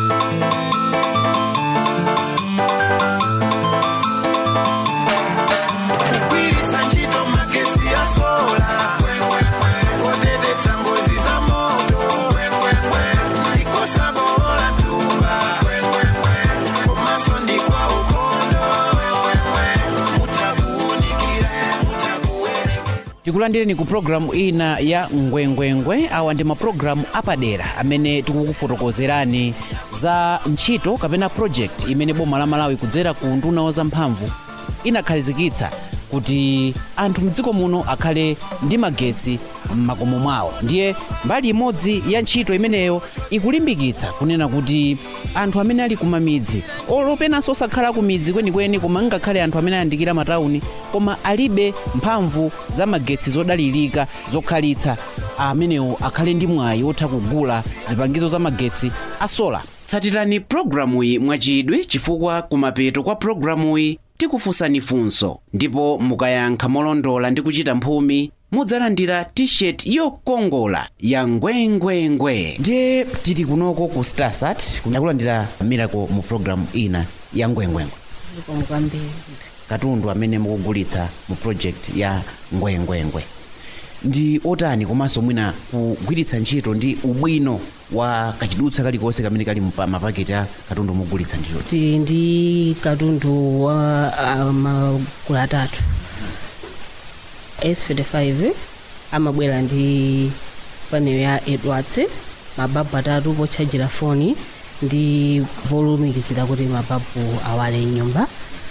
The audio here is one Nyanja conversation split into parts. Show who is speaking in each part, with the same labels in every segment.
Speaker 1: kugwiritsa ntchito magesi ya sola kuteteza ngozi za moto ndikosabola tuba komanso ndikwa ukondo mutakuunikire mutakuwereke
Speaker 2: tikulandireni ku programu ina ya ngwengwengwe awa ndi mapulogalamu apadera amene tikukufotokozerani za ntchito kapena project imene boma la malawi kudzera ku nduna wa zamphamvu inakhazikitsa kuti anthu mdziko muno akhale ndi magetsi m'makomo mwawo ndiye mbali imodzi ya ntchito imeneyo ikulimbikitsa kunena kuti anthu amene ali kumamidzi olopenanso osakhala ku midzi kwenikweni koma ngakhale anthu amene ayandikira matawuni koma alibe mphamvu za magetsi zodalirika zokhalitsa amenewo akhale ndi mwayi wotha kugula zipangizo za magetsi a sola tsatirani programuyi mwachidwi chifukwa kumapeto kwa programuyi tikufunsani funso ndipo mukayankha molondola ndi kuchita mphumi mudzalandira t-shirt yokongola ya ngwengwengwe ndiye tili kunoko ku starsat kunakulandira miracle mu programu ina ya ngwengwengwe
Speaker 3: zikomo kwambiri
Speaker 2: katundu amene mukugulitsa mu project ya ngwengwengwe ndi otani komanso mwina kugwiritsa ntchito ndi ubwino wa kachidutsa kalikonse kamene kali mpa- mapaketi a katundu mugulitsa ndicho
Speaker 3: tili ndi katundu wa ah, magulu atatu s55 amabwera ndi panel ya edwards mababu atatu pochajira foni ndi volumikizira kuti mababu awale nyumba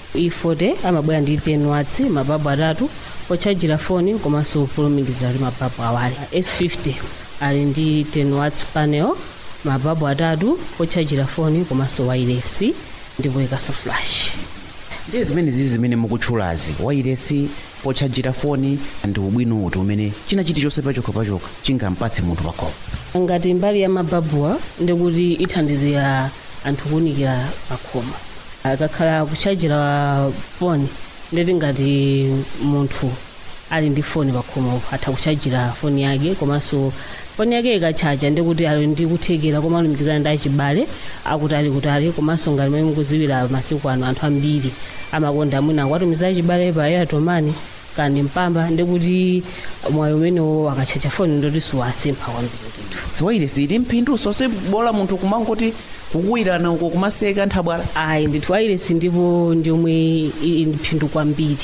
Speaker 3: e40 amabwera ndi 10 watts mababu atatu pochajira foni komanso volumikizira kuti mababu awale s50 ali ndi 10 watts panel mababu atatu pochajira foni komanso wireless ndipo ikanso flash
Speaker 2: ndiye zimene zizi zimene mukutchulazi wairesi pochajira foni ndi ubwino uti umene china chilichonse pachokha pachokha chingampatse munthu pakhomo
Speaker 3: ngati mbali ya mababuwa ndikuti ithandizira anthu kuwunikira pakhoma akakhala kuchajira foni ndeti ngati munthu ali ndi foni pakhoma atha kuchajira foni yake komanso foni yake ikachaja ndikuti ali ndi kuthekera koma alumikizana ndi achibale akuti ali kutali komanso ngati momwe mukuziwira masiku ano anthu ambiri amakonda mwina akuwatumiza achibale pa airtomani kandi mpamba ndikuti mwayi umenewo akachaja foni ndoti siwasempha kwambiri ndithu
Speaker 2: ziwairesi ili mphindu sonse bola munthu kumangoti kukuwirana uko kumaseka nthabwala
Speaker 3: ayi ndithu wairesi ndipo ndiomwe ili ndi phindu kwambiri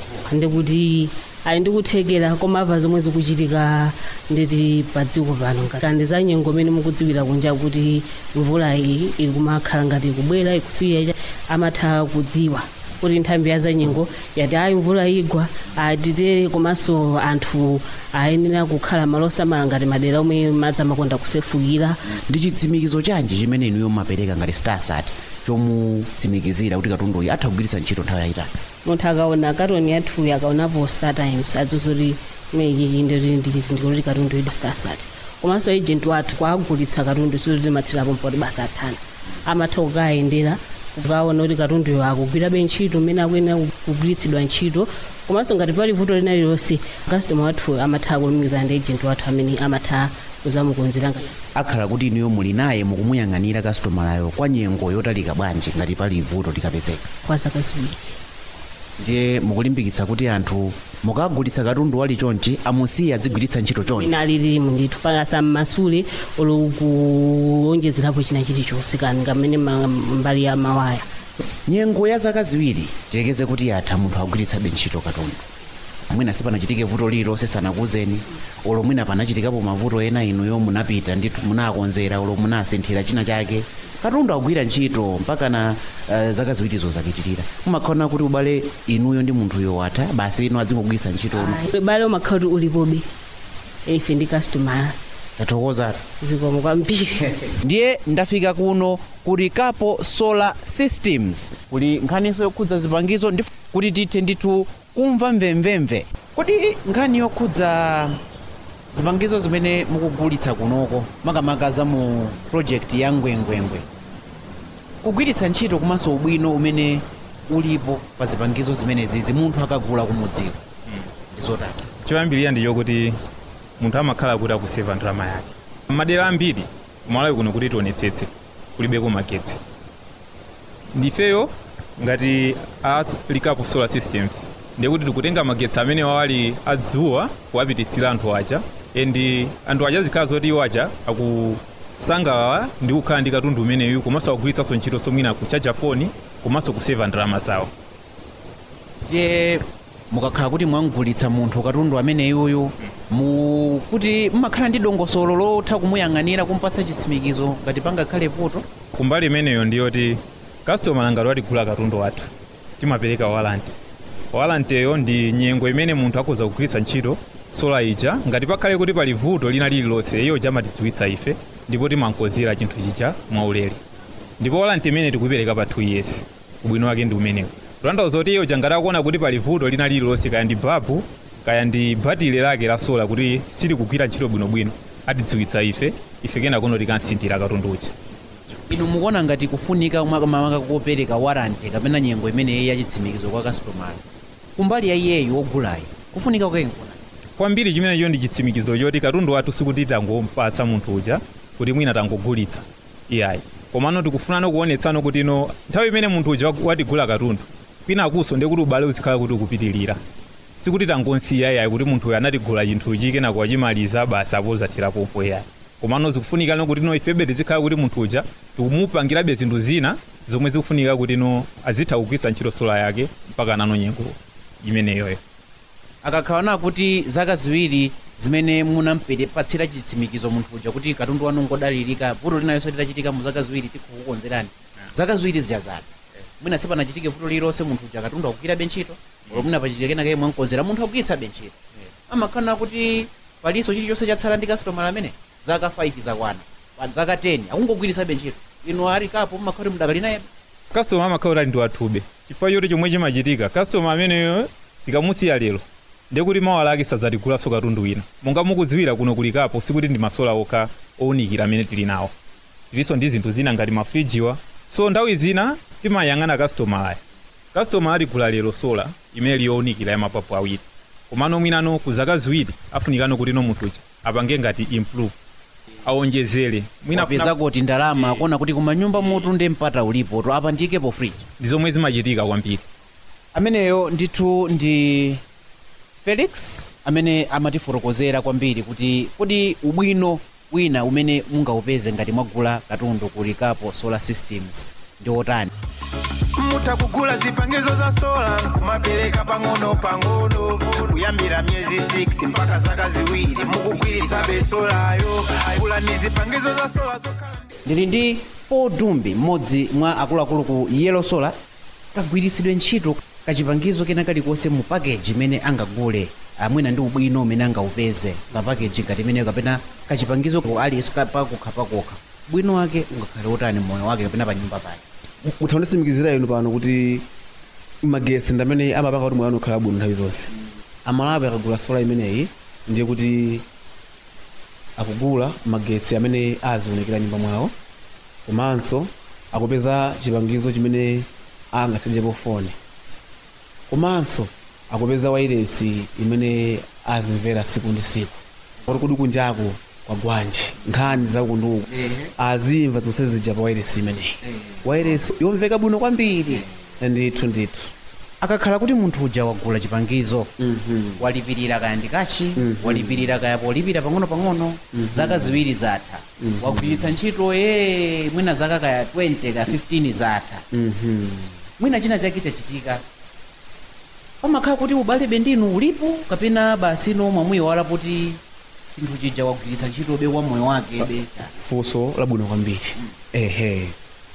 Speaker 3: ndikuti ali ndikuthekera koma apa zomwe zikuchitika nditi pa dziko pano kandi za nyengo imene mukudziwira kunja kuti mvula iyi ili kumakhala ngati ikubwera ikusiya cha amatha kudziwa kuti nthambi ya za nyengo yati ayi mvula igwa atitere komanso anthu ayenera kukhala malo osamala ngati madera omwe madzi amakonda kusefukira
Speaker 2: ndi chitsimikizo chanji chimene inuyo mumapereka ngati starsat chomutsimikizira kuti katunduyi atha kugwiritsa ntchito nthawi yayitali
Speaker 3: munthu akaona katoni yathuyi akaonapo star times adzozoti imenechichi ndoti ndikizindikiro kuti katundu ido starsat komanso agent wathu kwaagulitsa katundu sizoti mathirapo mpoti basa athana amatha kukayendera kukaona kuti katunduyo akugwirabe ntchito mmene akuyenera kugwiritsidwa ntchito komanso ngati pali vuto lina lililonse customer wathu amatha kulumikizana ndi agent wathu amene amatha kuzamukonzera ngati
Speaker 2: akhala kuti inuyo muli naye mukumuyang'anira kastomalayo kwa nyengo yotalika bwanji ngati pali vuto likapezeka
Speaker 3: kwa zaka ziwiri
Speaker 2: ndiye mukulimbikitsa kuti anthu mukagulitsa katundu wali chonchi amusiye adzigwiritsa ntchito chonchi
Speaker 3: ina alilimu ndithu pakasa mmasule olo kuonjezerapo china chilichonse kani ngamene ma- mbali ya mawaya
Speaker 2: nyengo ya zaka ziwiri tilekeze kuti yatha munthu agwiritsabe ntchito katundu mwina sipanachitike vuto lililonse sanakuuzeni olo mwina panachitikapo mavuto ena inuyo munapita ndithu munakonzera olo munasinthira china chake katundu agwira ntchito mpaka na uh, zaka ziwirizo zapitirira mumakhaona kuti ubale inuyo ndi munthuyo watha basi inu adzingogwiritsa ntchito uno
Speaker 3: bale umakhala kuti ulipobe ife ndi customer
Speaker 2: tathokozatu
Speaker 3: zikomo kwambiri
Speaker 2: ndiye ndafika kuno kuli kapo solar systems kuli nkhaniso yokhudza zipangizo ndi kuti tithe ndithu kumva mvemvemve kodi nkhani yokhudza zipangizo zimene mukugulitsa kunoko makamaka za mu project ya ngwengwengwe kugwiritsa ntchito komanso ubwino umene ulipo pa zipangizo zimenezizi munthu akagula kumudziko ndizotani
Speaker 4: choyambirira ndiyo kuti munthu amakhala kuti akuseva ndalama yake madera ambiri kumalawi kuno kuti tionetsetse kulibeko magetsi ndifeyo ngati as likapo solar systems ndikuti tikutenga magetsi amene wawali adzuwa kuwapititsira anthu aja and anthu aja zikhala zoti iwo aja akusangalala ndi kukhala ndi katundu umeneyu komanso akugwiritsanso ntchito somwina kuchaja foni komanso kuseva ndalama zawo
Speaker 2: ndiye mukakhala kuti mwamgulitsa munthu katundu amene iwoyo mu kuti mmakhala ndi dongosolo lotha kumuyang'anira kumpatsa chitsimikizo ngati pangakhale vuto
Speaker 4: kumbali imeneyo ndiyoti customer ngati watigula katundu wathu timapereka walanti walantiyo ndi nyengo imene munthu akhoza kugwiritsa ntchito sola ija ngati pakhale kuti pali vuto lina lililonse iyo jamatidziwitsa ife ndipo timankozera chinthu chija mwaulere ndipo walanti imene tikuipereka pa 2 years ubwino wake ndi umenewo kutanthauza kuti iyo ngati akuona kuti pali vuto lina lililonse kaya ndi babu kaya ndi batile lake la sola kuti silikugwira ntchito bwinobwino atidziwitsa ife ife kenako tikansinthira katundu uja
Speaker 2: inu mukuona ngati kufunika makamaka kopereka waranti kapena nyengo imeneyi yachitsimikizo kwa kastomala kumbali ya iyeyu wogulayi kufunika kukenkuna
Speaker 4: kwambiri chimenecho ndi chitsimikizo choti katundu wathu sikuti tangompatsa munthu uja kuti mwina tangogulitsa iyayi komano tikufunano kuonetsano kuti ino nthawi imene munthu uja wagu- watigula katundu kwina akuso ndi kuti ubale uzikhala kuti ukupitilira sikuti tangonsiya iyayi kuti munthu uyu anatigula chinthuchi kenako wachimaliza basi apozathirapopo iyayi komano zikufunikano kuti ino ifebe tizikhala kuti munthu uja tikumupangirabe zinthu zina zomwe zikufunika kuti ino azitha kugwiritsa ntchito sola yake mpaka nano nyengo imeneyoyo
Speaker 2: akakhala kuti zaka ziwiri zimene munampatsira chitsimikizo munthu uja kuti katundu wanu ngodalirika vuto linalonse litachitika mu zaka ziwiri tikukukonzerani zaka ziwiri ziyazata mwina sipanachitike vuto lililonse munthu uja katundu akugwirabe ntchito olo mwina pachitike kenake mwankonzera munthu akugwiritsabe ntchito amakhala kuti palinso chilichonse chatsala ndi kastomala amene zaka 5 zakwana pa zaka 10 akungogwiritsabe ntchito inu ali kapo mmakhala kuti mudakali naye
Speaker 4: customer amakhala kuti ndi wathube chifukwa choti chomwe chimachitika customer ameneyo tikamusiya lero ndekuti mawala ake sadzatigulanso katundu wina monga mukudziwira kuno kulikapo sikuti ndi masola okha owunikira amene tili nawo tilinso ndi zinthu zina ngati mafrijiwa so nthawi zina timayang'ana customer aya customer atigula lero sola imene liyowunikira ya mapapu awiri komano mwinano ku zaka ziwiri afunikano kuti no munthu uja apange ngati improve awonjezere mwina afuna-
Speaker 2: apeza kuti ndalama akuona kuti kumanyumba mutu ndi mpata ulipo to apandikepo fridge
Speaker 4: ndi zomwe zimachitika kwambiri
Speaker 2: ameneyo ndithu ndi felix amene amatifotokozera kwambiri kuti kodi ubwino wina umene mungaupeze ngati mwagula katundu ku likapo solar systems ndi otani
Speaker 1: mutakugula zipangizo za sola kumapereka pang'ono pang'ono kuyambira myezi 6 mpaka zaka ziwiri mukugwiritsa besolayo gula ni zipangizo za sola zokhala ndi
Speaker 2: ndili ndi paul dumbi mmodzi mwa akuluakulu ku yellow solar kagwiritsidwe ntchito kachipangizo kena kalikonse mu pakeji imene angagule amwina ndi ubwino umene angaupeze pa pakeji ngati imeneyo kapena kachipangizo aliyense pakokha pakokha bwino wake ungakhale utani moyo wake kapena pa nyumba pake
Speaker 5: mutha kundisimikizira inu pano kuti magesi ndamene amapanga kuti moyo wanu ukhala bwino nthawi zonse amalawi akagula sola imeneyi ndiye kuti akugula magetsi amene aziwunikira nyumba mwawo komanso akupeza chipangizo chimene angathenjepo foni komanso akupeza wairesi imene azimvera siku ndi siku kuti kudi kunjaku kwa gwanji nkhani zaku ndi uku azimva zonse zija pa wairesi imeneyi wairesi yomveka bwino kwambiri ndithu ndithu
Speaker 2: akakhala kuti munthu uja wagula chipangizo walipirira kaya ndikachi walipirira kaya polipira pang'ono-pang'ono zaka ziwiri zatha wagwiritsa ntchito ye mwina zaka kaya 20 kaya 15 zatha mwina china chake chachitika pamakhala kuti ubale ndinu ulipo kapena basino mwamuyiwala kuti chinthu chija wagwiritsa ntchito be wa moyo wake be
Speaker 5: funso labwino kwambiri ehe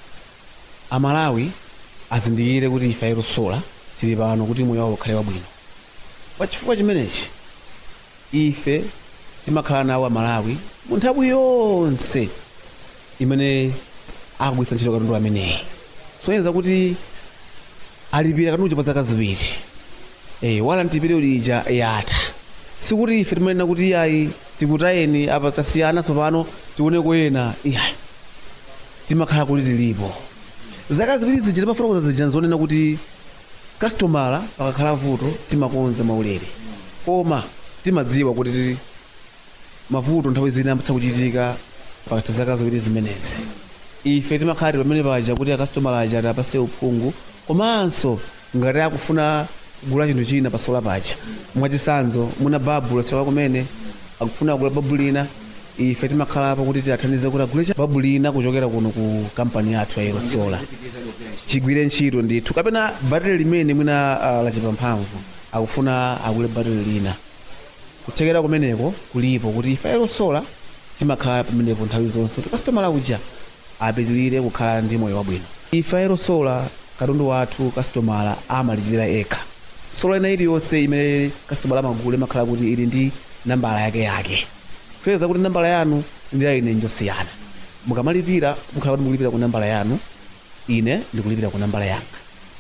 Speaker 5: amalawi azindikire kuti ife ayirosola tili pano kuti moyo wawo ukhale wabwino pachifukwa chimenechi ife timakhala nawo amalawi mu nthawi yonse imene akugwiritsa ntchito katundu ameneyi soneza kuti alipira katundu pa zaka ziwiri eh, wala ntipiriyo lija yatha sikuti ife timanena kuti ayi tikutayeni apa tasiyana tsopano tioneko ena iyayi timakhala kuti tilipo zaka ziwiri zija timafotokoza zija nzonena kuti kastomala pakakhala vuto timakonza maulere koma timadziwa kuti tili mavuto nthawi zina amatha kuchitika pakati zaka ziwiri zimenezi ife timakhala pamene paja kuti akasitomala aja apase uphungu komanso ngati akufuna kugula chinthu china pasola paja mwachisanzo muna babu lasoka kumene akufuna kugula babu lina ife timakhalapo kuti tiathandize kuti agule cha babu lina kuchokera kuno ku kampani yathu ya irosola chigwire ntchito ndithu kapena battery limene mwina uh, lachipamphamvu akufuna agule battery lina kuthekera kumeneko kulipo kuti ife irosola timakhala pamenepo nthawi zonse kuti kastomala uja apitirire kukhala ndi moyo wabwino ife irosola katundu wathu kastomala amalipirira ekha sola ina iliyonse imene kastomala amagula imakhala kuti ili ndi nambala yake yake soyeza kuti nambala yanu ndi ya ine njosiyana mukamalipira mukhala kuti mukulipira ku nambala yanu ine ndikulipira ku nambala yanga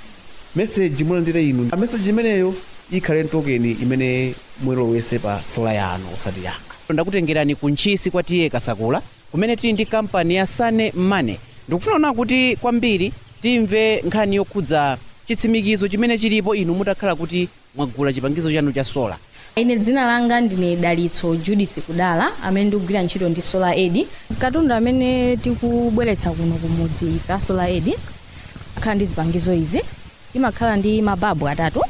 Speaker 5: meseji mulandire inu meseji imeneyo ikhale ntokeni imene mwilowese pa sola yanu osati yanga
Speaker 2: ndakutengerani ku ntchisi kwa tiye kasakula kumene tili ndi kampani ya sane mane ndikufuna kuona kuti kwambiri timve nkhani yokhudza chitsimikizo chimene chilipo inu mutakhala kuti mwagula chipangizo chanu cha sola
Speaker 6: ine dzina langa ndine dalitso judith kudala amene ndikugwira ntchito ndi solar aid katundu amene tikubweretsa kuno kumudzi ife a solar aid akhala ndi zipangizo izi imakhala ndi mababu atatu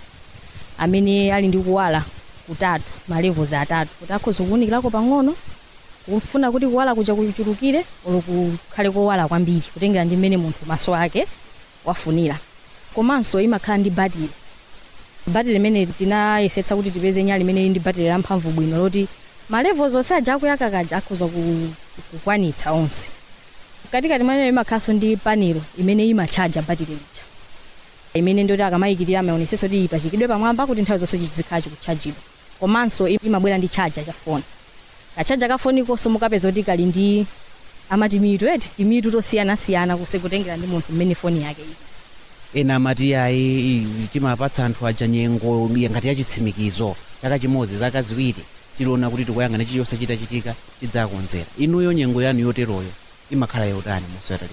Speaker 6: amene ali ndi kuwala kutatu malevels atatu kuti akhoza kuwunikirako pang'ono kufuna kuti kuwala kuja kuchulukire olo kukhale kowala kwambiri kutengera ndi mmene munthu maso ake wafunira komanso imakhala ndi batiri batiri limene tinayesetsa kuti tipeze nyali imene ili ndi batiri lamphamvu bwino loti malevels onse aja akuyaka kaja akhoza ku- kukwanitsa onse katikati mwayo imakhalanso ndi panelo imene imachaja batiri lija imene ndoti akamayikirira amaonesesa kuti ipachikidwe pamwamba kuti nthawi zonse chizikhala chikuchajidwa komanso imabwera ndi chaja cha foni kachaja ka foni konso mukapeza kuti kali ndi amati mitu eti timitu tosiyanasiyana kuse kutengera ndi munthu mmene foni yake ili
Speaker 2: ena amati ayi timapatsa anthu aja nyengo ya ngati yachitsimikizo chaka chimodzi zaka ziwiri tiliona kuti tikuyang'ana chilichonse chitachitika tidzakonzera inuyo nyengo yanu yoteroyo imakhala yotani mosatali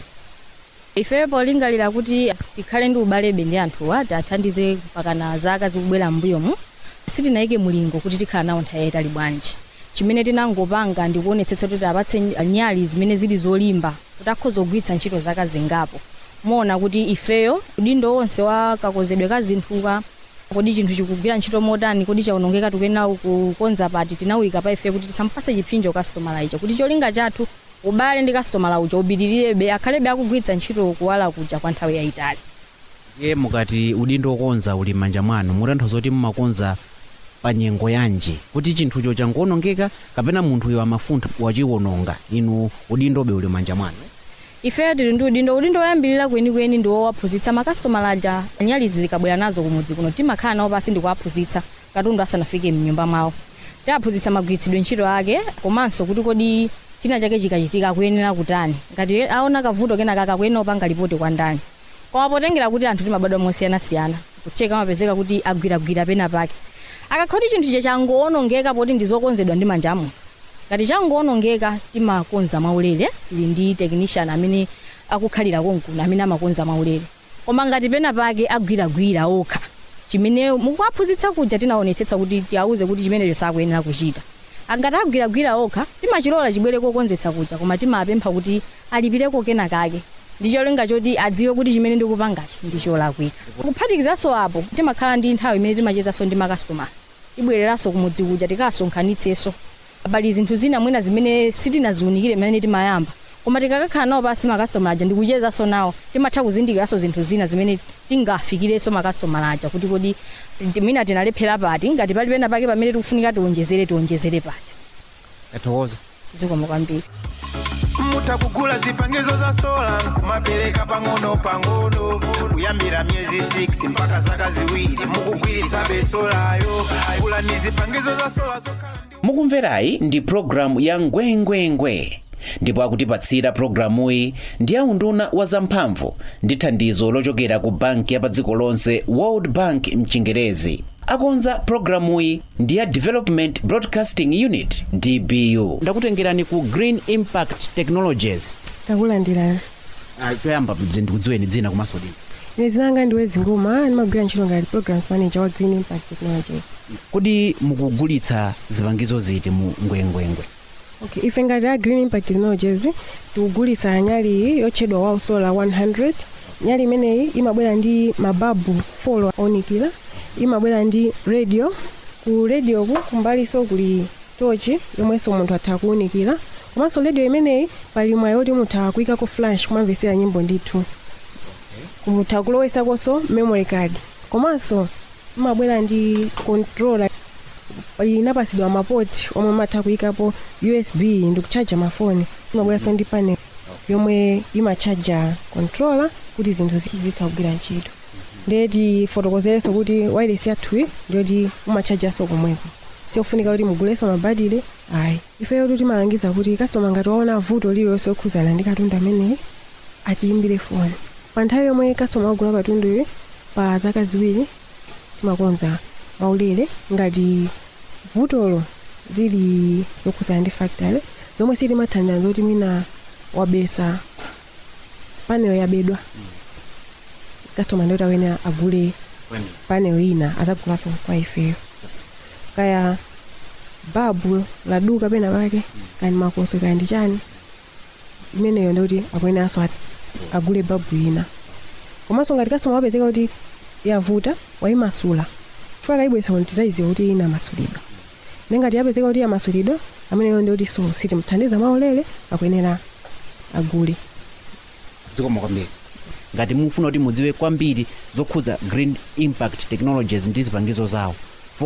Speaker 6: ife polingalira kuti tikhale ndi ubalebe ndi anthuwa tiathandize mpakana zaka zikubwera m'mbuyomu sitinayike mulingo kuti tikhala nawo nthawi yayitali bwanji chimene tinangopanga ndikuonetsetsa kuti apatse nyali zimene zili zolimba kuti akhoza kugwiritsa ntchito zaka zingapo moona kuti ifeyo udindo wonse wa kakozedwe ka zinthuka kodi chinthu chikugwira ntchito motani kodi chaonongeka tikuyenera kukonza pati tinawika pa ife kuti tisampase chipsinjo kastomala icho kuti cholinga chathu ubale ndi kastomala uja upitirirabe akhalebe akugwiritsa ntchito kuwala kuja kwa nthawi yayitali
Speaker 2: ye mukati udindo wokonza uli m'manja mwanu mutanthauza kuti mumakonza pa nyengo yanji kuti chinthucho chankuonongeka kapena munthuyo amafuntha wachiwononga inu udindobe uli m'manja mwanu
Speaker 6: ifeyo tili ndi udindo udindo woyambirira kwenikweni ndi wowaphunzitsa makasitomala aja nyalizi zikabwera nazo kumudzi kuno timakhala nawo pasi ndikuwaphunzitsa katundu asanafike mnyumba mwawo tiwaphunzitsa magwiritsidwe ntchito ake komanso kuti kodi china chake chikachitika akuyenera kutani ngati aona kavuto kenaka akakuyenera kupanga ripoti kwa ndani koma potengera kuti anthu timabadwa mosiyanasiyana kucheka amapezeka kuti agwiragwira pena pake akakhala kuti chinthu che changoonongeka poti ndizokonzedwa ndi manja a munthu ngati changoonongeka timakonza mwaulere tili ndi technician amene akukhalira konkuno amene amakonza mwaulere koma ngati pena pake agwiragwira okha chimene mukuwaphunzitsa kuja tinaonetsetsa kuti tiauze kuti chimenecho sakuyenera kuchita angati agwiragwira okha timachilola chibwere kokonzetsa kuja koma timapempha kuti alipireko kena kake ndi cholinga choti adziwe kuti chimene ndikupangachi ndi cholakwika kuphatikizanso apo timakhala ndi nthawi imene timachezanso ndi makasitomala tibwereranso kumudzi kuja tikasonkhanitsenso pali zinthu zina mwina zimene sitinaziunikire mmene timayamba koma tikakakhala nawo pasi makasitomala aja ndikuchezanso nawo timatha kuzindikiranso zinthu zina zimene tingafikirenso makasitomala aja kuti kodi ti- mwina tinalephera pati ngati pali pena pake pamene tikufunika tionjezere tionjezere pati
Speaker 2: tathokoza
Speaker 6: zikomo kwambiri
Speaker 1: mutakugula zipangizo za sola kumapereka pang'ono pang'ono kuyambira myezi 6 mpaka zaka ziwiri mukugwiritsa besolayo kula ni zipangizo za sola zokhala ndi
Speaker 2: mukumverayi ndi programu ya ngwengwengwe ndipo akutipatsira programuyi ndi aunduna wa zamphamvu ndi thandizo lochokera ku banki ya pa dziko lonse world bank mchingerezi akonza programuyi ndi ya development broadcasting unit dbu ndakutengerani ku green impact technologies
Speaker 7: takulandirani
Speaker 2: choyamba ndikudziweni dzina komanso dini
Speaker 7: ine zinanga ndiwe zinguma ndimagwira ntchito ngati programs manager wa green impact technology
Speaker 2: kodi mukugulitsa zipangizo ziti mu ngwengwengwe
Speaker 7: okay ife ngati a green impact technologies tikugulitsa nyali iyi yotchedwa wow solar 100 nyali imeneyi imabwera ndi mababu folo onikira imabwera ndi radio ku radioku kumbaliso kuli tochi yomwenso munthu atha kuwunikira komanso radio imeneyi pali mwayi woti mutha kuyikako flash kumamvetsera nyimbo ndithu mutha kulowesakonso memory card komanso imabwera ndi controller inapasidwa mapoti omwe matha kuyikapo usb ndikuchaja mafoni imabweranso ndi panel yomwe imachaja controller kuti zinthu zi- zitha kugwira ntchito ndiye tifotokozerenso kuti wireless yathuyi ndiyoti umachajanso komweko siofunika kuti mugulenso mabadile ayi ifeyo tu timalangiza kuti kasitoma ngati waona vuto lililonse lokhuzana ndi katundu ameneyi atiyimbire foni pa nthawi yomwe kasitoma wagula katunduyo pa zaka ziwiri timakonza maulere ngati vutolo lili lokhuzana ndi factory zomwe sitimathandiza zoti mwina wabesa panel yabedwa customer ndoti awene agule panel ina azagulanso kwa ifeyo kaya babu laduka pena pake kani makoso kaya ndi chani imeneyo ndoti akuyeneranso at- agule babu ina komanso ngati customer wapezeka kuti yavuta wayimasula chifukwa kayibwesa kuti tizayiziwa kuti ina masulidwa nengati yapezeka kuti yamasulidwa ameneyo ndoti so sitimthandiza mwaulere akuyenera agule
Speaker 2: zikoma kwambiri ngati mufuna kuti mudziwe kwambiri zokhuza green impact technologies ndi zipangizo zawo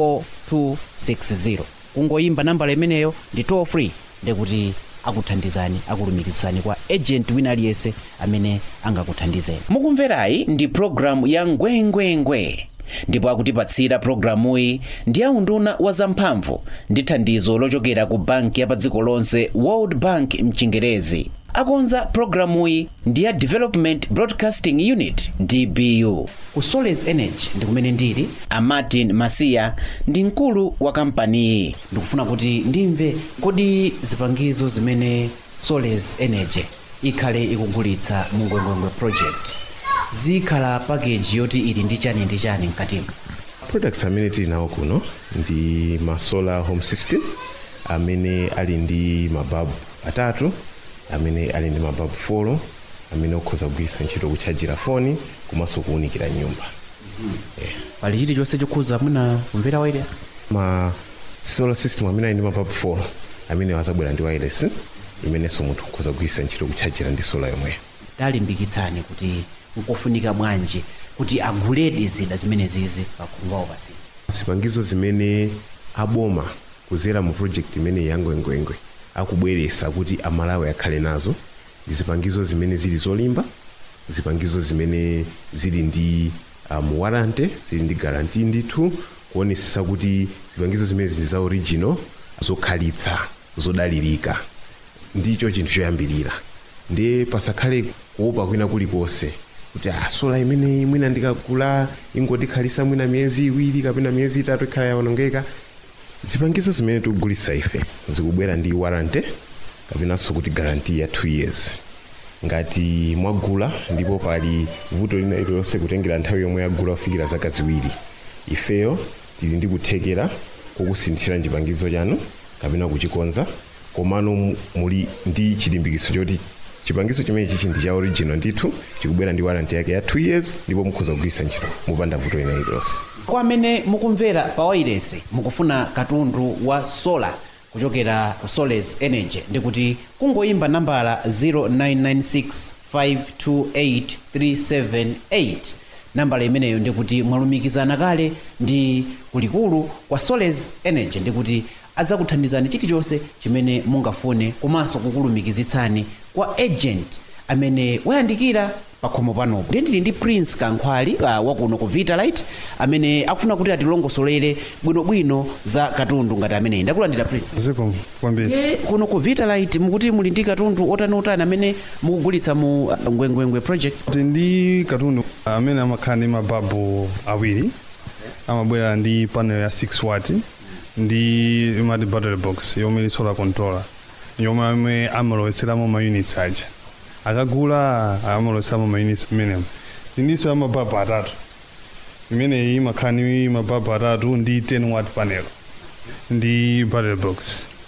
Speaker 2: 4260 kungoyimba nambala imeneyo ndi toll free ndikuti akuthandizani akulumikizani kwa agent wina aliyense amene angakuthandizeni mukumverayi ndi programu ya ngwengwengwe ndipo akutipatsira programuyi ndi aunduna wa zamphamvu ndi thandizo lochokera ku banki ya pa dziko lonse world bank mchingerezi akonza programuyi ndi ya development broadcasting unit dbu ku soles energy ndi kumene ndili a martin masiya ndi mkulu wa kampaniyi ndikufuna kuti ndimve kodi zipangizo zimene soles energy ikhale ikugulitsa mu ngwengwengwe project zikhala pakeji yoti ili ndi chani ndi chani mkatimo
Speaker 8: products amene tili nawo kuno ndi ma solar home system amene ali ndi mababu atatu amene ali ndi mababu folo amene okhoza kugwiritsa ntchito kutchajira foni komanso kuwunikira nyumba
Speaker 2: pali chilichonse chokhuza mwina kumvera wireless
Speaker 8: ma solar system amene ali ndi mababu folo amene azabwera ndi wireless imenenso munthu okhoza kugwiritsa ntchito kutchajira ndi solar yomweyo
Speaker 2: talimbikitsani kuti nkofunika bwanji kuti aguledi zida zimene zizi pakhungu pasi
Speaker 8: zipangizo zimene aboma kuzera mu project imene yangwengwengwe akubweretsa kuti amalawi akhale nazo ndi zipangizo zimene zili zolimba zipangizo zimene zili ndi um, warranty zili ndi guarantee ndithu kuonesesa kuti zipangizo zimene zili za original zokhalitsa zodalirika ndicho chinthu choyambirira ndiye pasakhale kuopa kwina kulikonse kuti ah, sola imeneyi mwina ndikagula ingotikhalitsa mwina miyezi iwiri kapena miyezi itatu ikhala yawonongeka zipangizo zimene tikugulitsa ife zikubwera ndi warranty kapenanso kuti guarantee ya 2 years ngati mwagula ndipo pali vuto lina ililonse kutengera nthawi yomwe yagula kufikira zaka ziwiri ifeyo tili ndi kuthekera kokusinthira chipangizo chanu kapena kuchikonza komano mu- muli ndi chilimbikitso choti chipangizo chimene chichi ndi cha original ndithu chikubwera ndi warranty yake ya 2 years ndipo mukhoza kugwiritsa ntchito mupanda vuto lina ililonse
Speaker 2: kwa amene mukumvera pa wireless mukufuna katundu wa solar kuchokera ku soles energy ndikuti kungoyimba nambala 0995283778 nambala imeneyo ndikuti mwalumikizana kale ndi kulikulu kwa soles energy ndikuti adzakuthandizani chilichonse chimene mungafune komanso kukulumikizitsani kwa agent amene wayandikira pakhomo panopo ndiye ndili ndi prince kankhwali uh, wakuno ku vitalite amene akufuna kuti atilongosolere bwinobwino za katundu ngati ameneyi ndakulandira prince
Speaker 9: ziko kwambiri
Speaker 2: ye kuno ku vitalite mukuti muli ndi katundu otaniotani amene mukugulitsa mu uh, ngwengwengwe project
Speaker 9: kuti ndi katundu amene amakhala ndi mababu awiri amabwera ndi panel ya 6 watt ndi imati battery box yomwe ili solar controller yomwe amwe amalowetseramo ma units aja akagula amalowetseramo ma units amenemo ndinso ya mababu atatu imeneyi imakhala ndi mababu atatu ndi 10 watt panel ndi battery box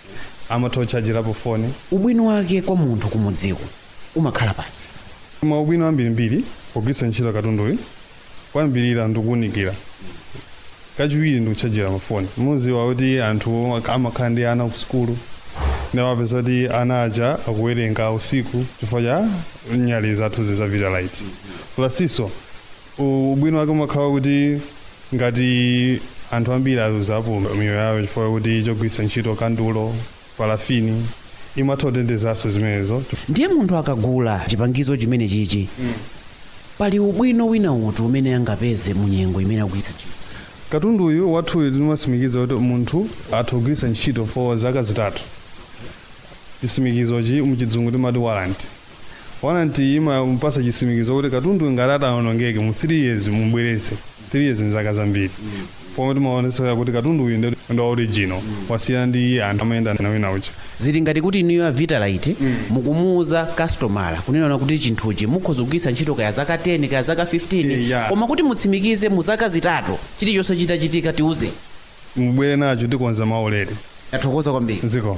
Speaker 9: amatha kuchajirapo foni
Speaker 2: ubwino wake kwa munthu kumudziko umakhala pati
Speaker 9: maubwino ambirimbiri pogwiritsa ntchito katunduyu kwambirira ndikuwunikira kachiwiri ndikuchajira mafoni muziwa kuti anthu amakhala ndi ana ku sukulu ndawapeza kuti ana aja akuwerenga usiku chifukwa cha nyali zathu za vitalite plasinso ubwino wake umakhala kuti ngati anthu ambiri aluzapo miyoyo yawo chifukwa kuti chogwiritsa ntchito kandulo parafini imatha kutendezanso zimenezo
Speaker 2: ndiye munthu akagula chipangizo chimene chichi pali ubwino wina uti umene angapeze mu nyengo imene akugwiritsa ntchito
Speaker 9: katunduyu wathuyu timatsimikiza kuti munthu atha kugwiritsa ntchito for zaka zitatu chisimikizochi muchizungu timati warranty warranty imapasa chisimikizo kuti katundu ngati atawonongeke mu 3 years mubweretse 3 years ni zaka zambiri pomwe timaonesera kuti katundu uyu ndi ndi original wasiyana ndi anthu amayenda na wina ucha
Speaker 2: zili ngati kuti niyo ya vitalite mukumuuza kastomala kunena kuti chinthuchi mukhoza kugwiritsa ntchito kaya zaka 10 kaya zaka 15
Speaker 9: Yeah.
Speaker 2: koma kuti mutsimikize mu zaka zitatu chilichonse chitachitika tiuze
Speaker 9: mubwere nacho tikonza maulere
Speaker 2: tathokoza kwambiri
Speaker 9: dziko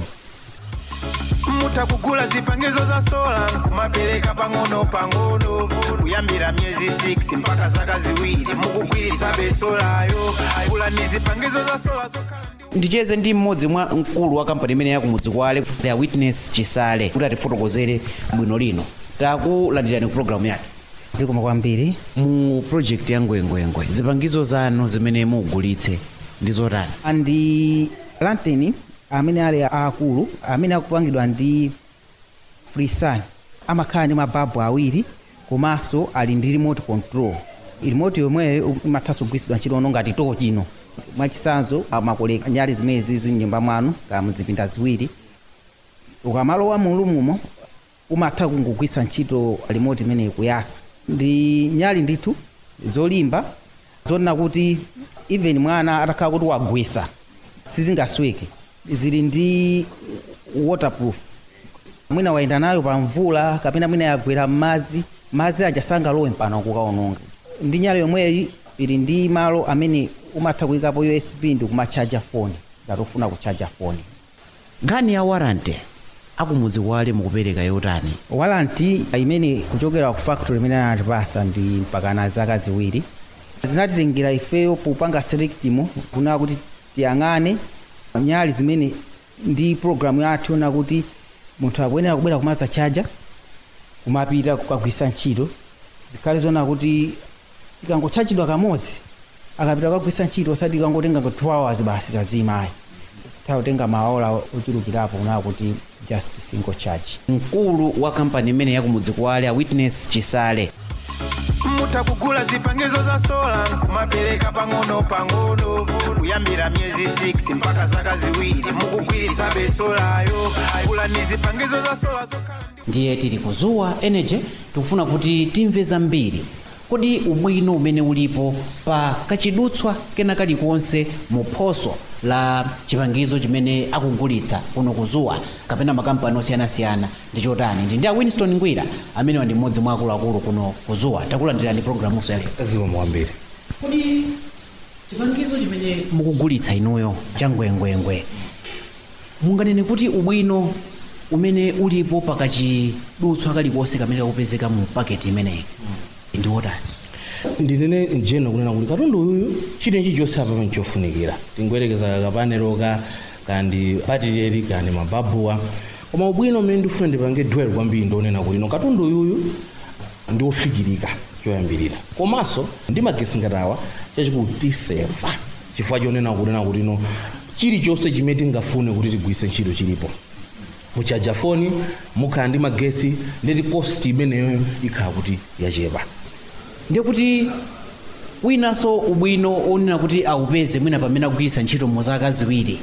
Speaker 1: mutakugula zipangizo za sola kumapereka pang'ono pang'ono kuyambira myezi 6 mpaka zaka ziwiri mukugwiritsa besolayo gula ni zipangizo za sola zokhala ndi
Speaker 2: ndicheze ndi mmodzi mwa mkulu wa kampani imene yakumudzi kwale ya witness chisale kuti atifotokozere bwino lino takulandirani ku programu yathu
Speaker 10: zikoma kwambiri
Speaker 2: mu project ya ngwengwengwe zipangizo zanu zimene mugulitse ndi zotani
Speaker 10: andi lanteni amene ali aakulu amene akupangidwa ndi frisan amakhala ndi mababu awiri komanso ali ndi remote control remote yomweyo imathanso kugwiritsidwa ntchito ono ngati toko chino mwachisanzo amakoleka nyali zimezi zili mnyumba mwanu ka muzipinda ziwiri ukamalowa mulumumo umatha kungogwiritsa ntchito remote imene ikuyasa ndi nyali ndithu zolimba zonena kuti even mwana atakhala kuti wagwesa sizingasweke zili ndi waterproof mwina wayenda nayo pa mvula kapena mwina yagwera m'madzi madzi aja sangalowe mpano kukaononga ndi nyale yomweyi ili ndi malo amene umatha kuyikapo usb ndi kumachaja foni ngati ufuna kuchaja foni
Speaker 2: nkhani ya warranty akumudzi kwale mukupereka yotani
Speaker 10: walanti imene kuchokera ku factory imene anatipasa ndi mpakana zaka ziwiri zinatitengera ifeyo popanga selectimo kunaa kuti tiyang'ane nyali zimene ndi programu yathu yona kuti munthu akuyenera kubwera kumadza chaja kumapita kukagwisa ntchito zikhale zona kuti tikangochajidwa kamodzi akapita kukagwisa ntchito osati kangotenga 2 hours basi zazimayi zitha kutenga maola ochulukirapo kunaa kuti just single charge
Speaker 2: mkulu wa kampani imene yakumudzi kwale a witness chisale
Speaker 1: mutakugula zipangizo za sola kumapereka pang'ono pang'ono kuyambira myezi 6 mpaka zaka ziwiri mukugwiritsa besolayo gula ni zipangizo za sola zokhala ndi
Speaker 2: ndiye tili kuzuwa energy tikufuna kuti timve zambiri kodi ubwino umene ulipo pa kachidutswa kena kalikonse mu phoso la chipangizo chimene akugulitsa kuno kuzuwa kapena makampani osiyanasiyana ndi chotani ndi ndi a winston ngwira amenewa ndi mmodzi mwa akuluakulu kuno kuzuwa takulandirani programuso yale
Speaker 11: zikoma kwambiri
Speaker 2: kodi chipangizo chimene mukugulitsa inuyo cha ngwengwengwe munganene kuti ubwino umene ulipo pakachidutswa kalikonse kamene kakupezeka mu paketi imeneyi ndi wotani
Speaker 11: ndinene njeno kunena kuti katundu uyu chitenchi chonse apa pamene chofunikira tingoyerekeza kapaneroka kandi batireri kandi mababuwa koma ubwino umene ndifuna ndipange dwell kwambiri ndionena kuti no katundu uyuyu ndi ofikirika choyambirira komanso ndi magesi ngatawa chachikulu tiseva chifukwa chonena kunena kuti no chilichonse chimene tingafune kuti tigwise ntchito chilipo muchaja foni mukhala ndi magesi ndeti cost imeneyo ikhala kuti yachepa
Speaker 2: ndiye kuti winanso ubwino onena kuti awupeze mwina pamene akugwiritsa ntchito mu zaka ziwiri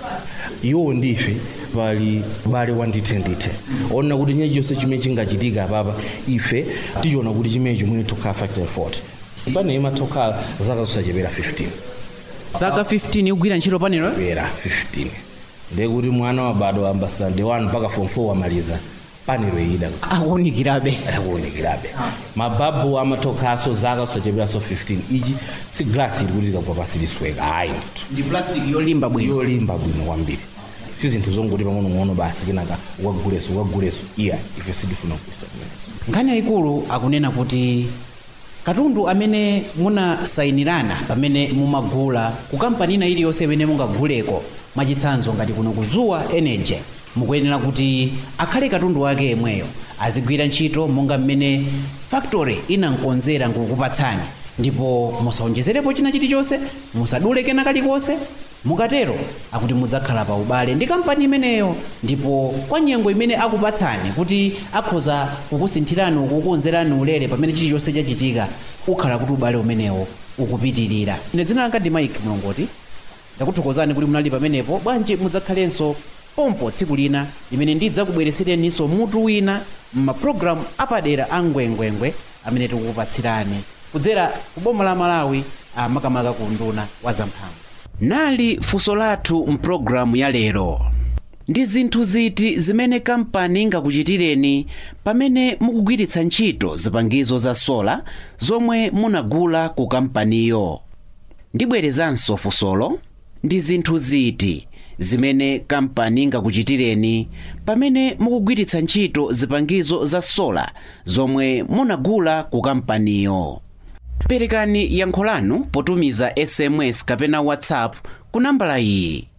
Speaker 11: iwo ndife pali bale wandithe ndithe onena kuti nyaya chonse chimene chingachitika apapa ife tichiona kuti chimene chimene tokhala factory 40 pane imatokhala zaka zosachepera 15
Speaker 2: zaka 15 ikugwira ntchito panelo
Speaker 11: pera 15 ndiye kuti mwana wabadwa ambassador day 1 mpaka form 4 wamaliza panelo iyida
Speaker 2: akuwunikirabe
Speaker 11: akuwunikirabe mababu amatokhaso zaka zosacheperaso 15 ichi si glasi ili kuti tikagwa pasi lisweka ayi ndithu
Speaker 2: ndi plastic yolimba bwino
Speaker 11: yolimba bwino kwambiri si zinthu zongoti pang'onong'ono basi kenaka ukaguleso ukaguleso iya ife sitifuna kugulisa zimenezo
Speaker 2: nkhani yayikulu akunena kuti katundu amene munasayinirana pamene mumagula ku kampani ina iliyonse imene mungaguleko mwachitsanzo ngati kuno kuzuwa energy mukuyenera kuti akhale katundu wake yemweyo azigwira ntchito monga mmene factory inankonzera nkukupatsani ndipo musawonjezerepo china chilichonse musadule kena kalikonse mukatero akuti mudzakhala pa ubale ndi kampani imeneyo ndipo kwa nyengo imene akupatsani kuti akhoza kukusinthirani kukukonzerani ulere pamene chilichonse chachitika ukhala kuti ubale umenewo ukupitirira ine dzina langa ndi mike mlongoti ndakuthokozani kuti munali pamenepo bwanji mudzakhalenso pompo tsiku lina limene ndidzakubweresereninso mutu wina m'mapulogalamu apadera a ngwengwengwe amene tikukupatsirani kudzera ku boma la malawi makamaka ku nduna wa zamphamvu nali funso lathu mpulogalamu ya lero ndi zinthu ziti zimene kampani ingakuchitireni pamene mukugwiritsa ntchito zipangizo za sola zomwe munagula ku kampaniyo ndibwerezanso funsolo ndi zinthu ziti zimene kampani ingakuchitireni pamene mukugwiritsa ntchito zipangizo za sola zomwe munagula ku kampaniyo perekani yankho lanu potumiza sms kapena whatsapp ku nambala iyi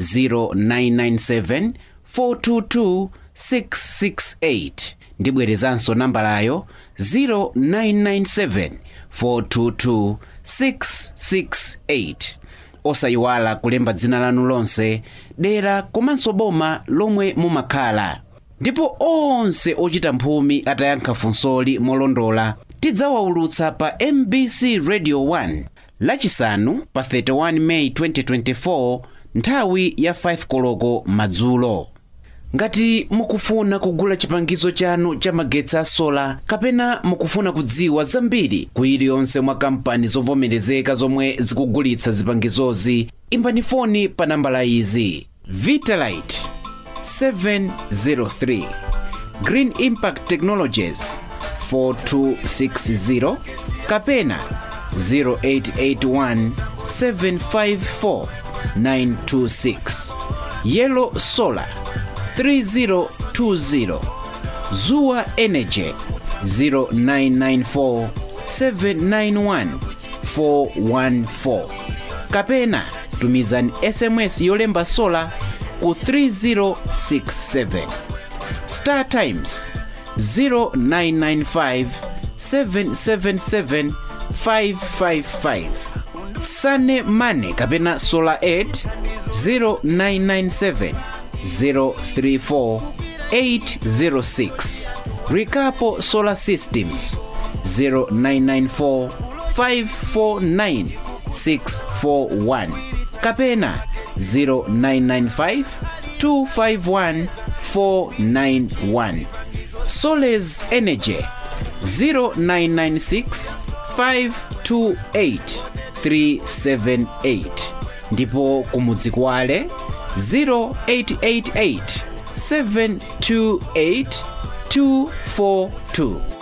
Speaker 2: 0997 422 668 ndibwerezanso nambalayo 0997 422 668 osayiwala kulemba dzina lanu lonse dera komanso boma lomwe mumakhala ndipo onse ochita mphumi atayankha funsoli molondola tidzawaulutsa pa mbc radio 1 lachisanu pa 31 meyi 2024 nthawi ya 5 koloko madzulo ngati mukufuna kugula chipangizo chanu cha magetsi a sola kapena mukufuna kudziwa zambiri ku iliyonse mwa kampani zovomerezeka zomwe zikugulitsa zipangizozi imbani foni pa nambala izi vitalite 703 green impact technologies 4260 kapena 0881 754 926 yellow solar 3020 zuwa energy 0994 791 414 kapena tumizani sms yolemba sola ku 3067 star times 0995 777 555 sane mane kapena solar aid 0997 034 806 Rikapo Solar Systems 0994 549 641 kapena 0995 251 491 Soles Energy 0996 528 378 ndipo kumudzi kwale 0888 728 242